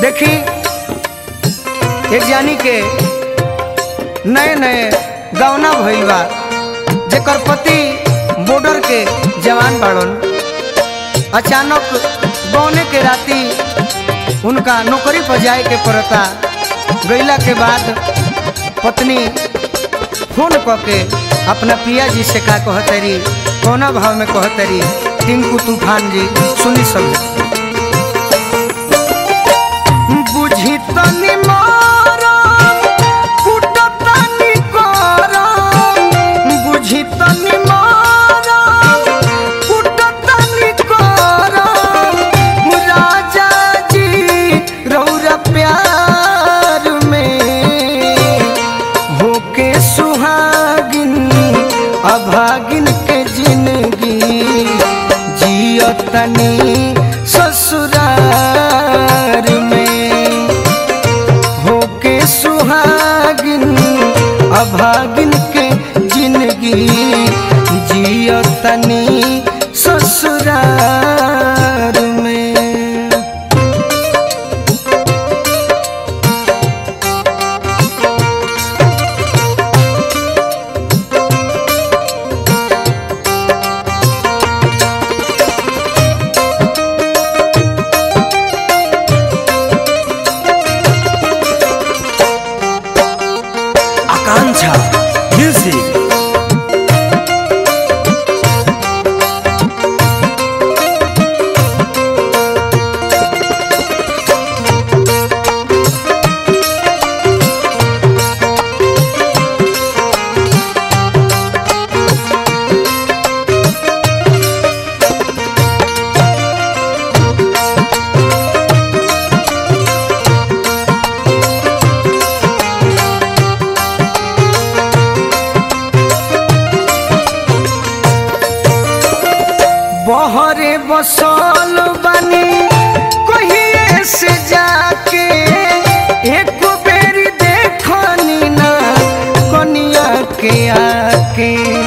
देखी एक जानी के नए नए गौना भइल बा जेकर पति बॉर्डर के जवान बाड़न अचानक गौने के राती उनका नौकरी पर जाए के पड़ता गईला के बाद पत्नी फोन क के अपना पिया जी से का कहतरी कौना भाव में कहतरी टिंकू तूफान जी सुनी सब बुझी तनी मारम, कुटतनी करम, बुझी तनी मारम, कुटतनी करम, राजा जी रौरा प्यार में होके सुहागिन अभागिन के जिंदगी जियतनी ससुरार में होके सुहागिन अभागिन के जिंदगी जियतनी ससुरार में आकांक्षा म्यूजिक बहरे बसल बनी कहिए से जाके एक बेर देखनी ना कनिया के आके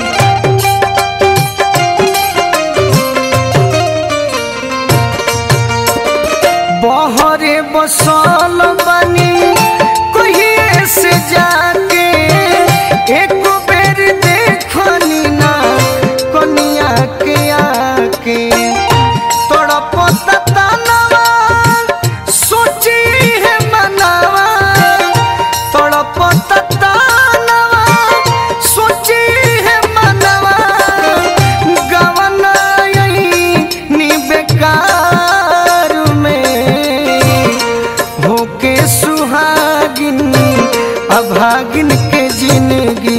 बहरे बसल बनी कहिए से जाके एक बेर देखनी ना कनिया के आके तड़पत तनवा सोची है मनवा तड़पत तनवा सोची है मनवा गवना नी बेकार में होके सुहागिन अभागिन के जिंदगी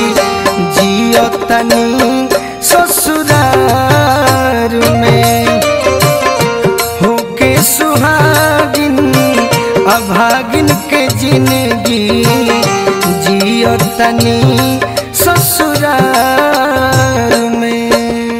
जियतनी ससुरार में होके सुहागिन अभागिन के जिंदगी जियतनी ससुरार में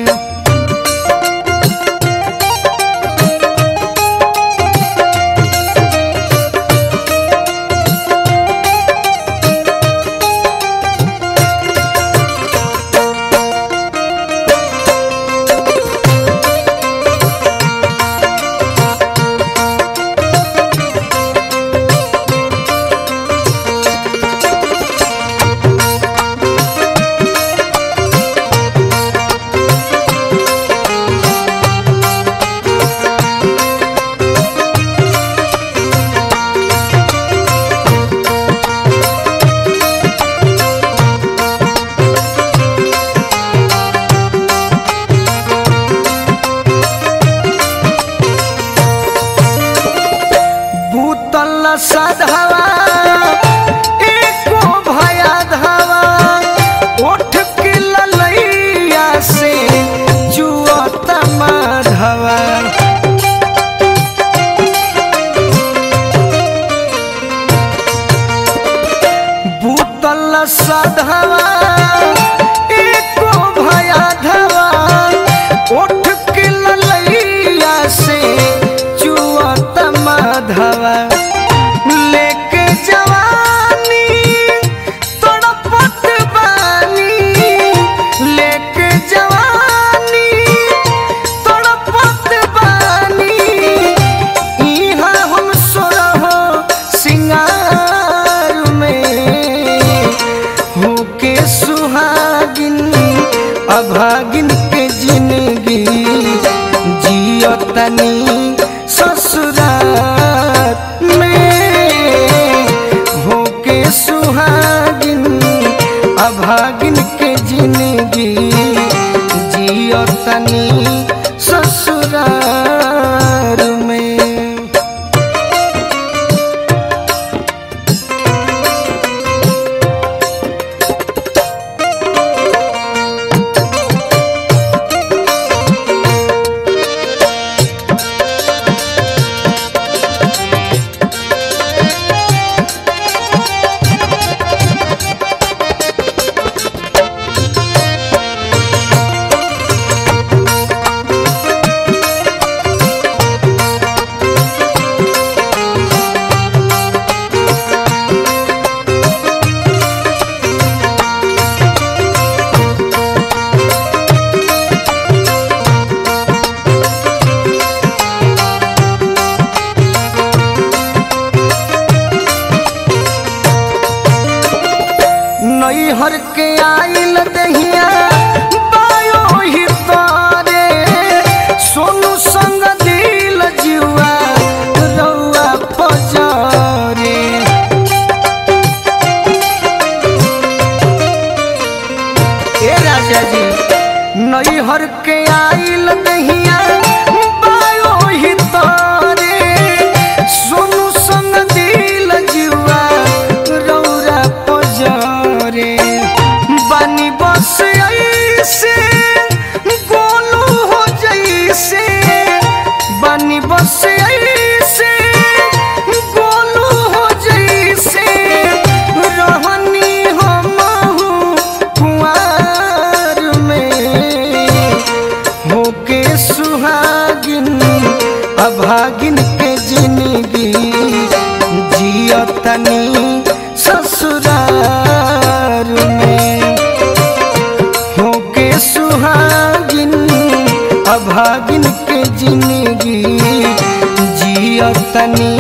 भूतल सधवा एको भया धवा ओठ के ललैया से जुअत माधवा भूतल सधवा एको भया धवा ओठ के ललैया से जुअत माधवा लेके जवानी तड़पत बानी लेके जवानी तड़पत बानी इहाँ हम सोरा ससुराल में होके सुहागिन अभागिन के जिंदगी जियो तनी ससुराल में नैहर के आइल दहिया बायो ही तारे सोनू संग दिल जुआ रउआ पजारे ए राजा जी नैहर के आइल दहिया बायो ही तारे सोनू संग दिल जुआ रौरा पजारे बानी बस ऐसे गोलू हो जैसे बानी बस ऐसे गोलू हो जैसे रहनी हमहू कुंवार में होके सुहागिन अभागिन के जिंदगी जियो तनी ससुरार में होके सुहागिन अभागिन के जिंदगी जियो तनी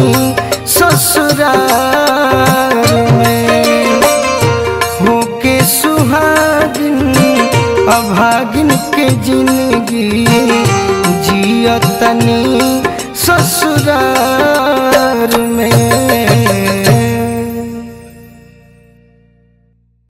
ससुरार में होके सुहागिन अभागिन के जिंदगी जियो तनी ससुरार में